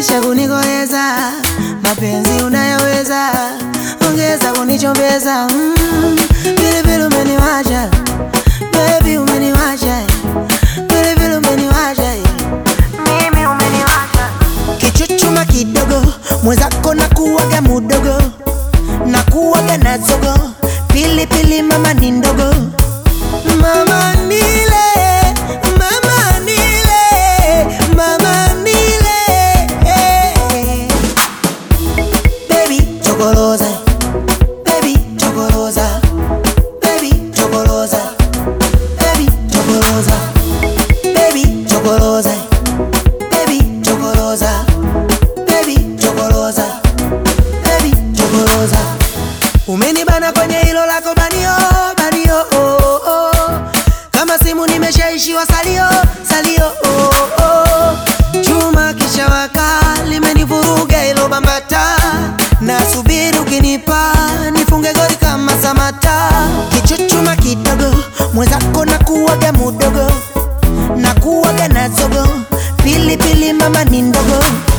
zidisha kunikoleza, mapenzi unayaweza, ongeza kunichombeza. Mm, pilipili umeniwacha, baby umeniwacha, pilipili umeniwacha, mimi umeniwacha. Kichuchuma kidogo, mwenzako na kuwaga mudogo, na kuwaga na zogo, pilipili mama ni ndogo, mama nile, mama nile, mama nile, baby chokoloza, baby chokoloza, baby chokoloza, baby chokoloza, baby chokoloza, baby chokoloza, baby chokoloza, baby chokoloza. Umenibana kwenye hilo lako banio, banio, oh, oh. Kama simu nimeshaishiwa salio, salio, oh, oh. Chuma kisha waka limenivuruga hilo bambata, nasubiri ukinipa nifunge goli kama Samata. Kichuchuma kidogo, mwenzako na kuwaga mudogo, na kuwaga na zogo, pilipili mama ni ndogo